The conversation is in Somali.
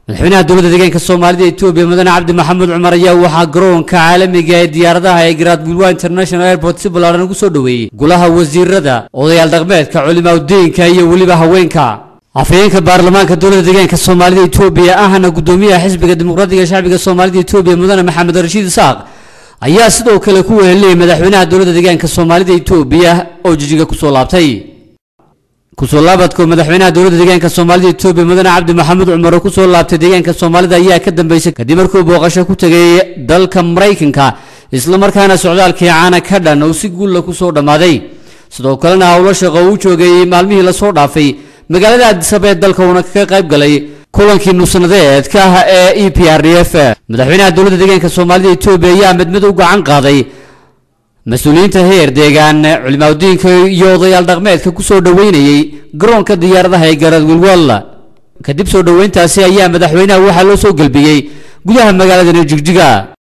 madaxweynaha dowladda deegaanka soomaalida etoobiya mudane cabdi maxamuud cumar ayaa waxaa garoonka caalamiga ee diyaaradaha ee garaadgulwa international airport si ballaaran ugu soo dhoweeyey golaha wasiirada odayaal dhaqmeedka culimaadudiinka iyo weliba haweenka afhayeenka baarlamaanka dowladda deegaanka soomaalida etoobiya ahna gudoomiyaha xisbiga dimuqraadiga shacbiga soomaalida etoobiya mudane maxamed rashiid isaaq ayaa sidoo kale ku weheliyey madaxweynaha dowladda deegaanka soomaalida etoobiya oo jijiga kusoo laabtay kusoo laabadka madaxweynaha dowladda deegaanka soomaalida etoobiya mudane cabdi maxamuud cumar oo kusoo laabtay deegaanka soomaalida ayaa ka dambeysay kadib markuu booqasho ku tegay dalka maraykanka islamarkaana socdaalkii caana ka dhan uu si guulla kusoo dhammaaday sidoo kalena howlo shaqo uu joogay maalmihii lasoo dhaafay magaalada addisaba ee dalka uuna kaga qayb galay kulankii nusnadeedka ah ee e p r d f madaxweynaha dowladda deegaanka soomaalida etoobiya ayaa mid mid u gacan qaaday mas-uuliyiinta heer deegaan culimaadudiinka iyo odayaal dhaqmeedka kusoo dhoweynayey garoonka diyaaradaha ee garadwilwal kadib soo dhoweyntaasi ayaa madaxweynaha waxaa loo soo gelbiyey gudaha magaaladani jigjiga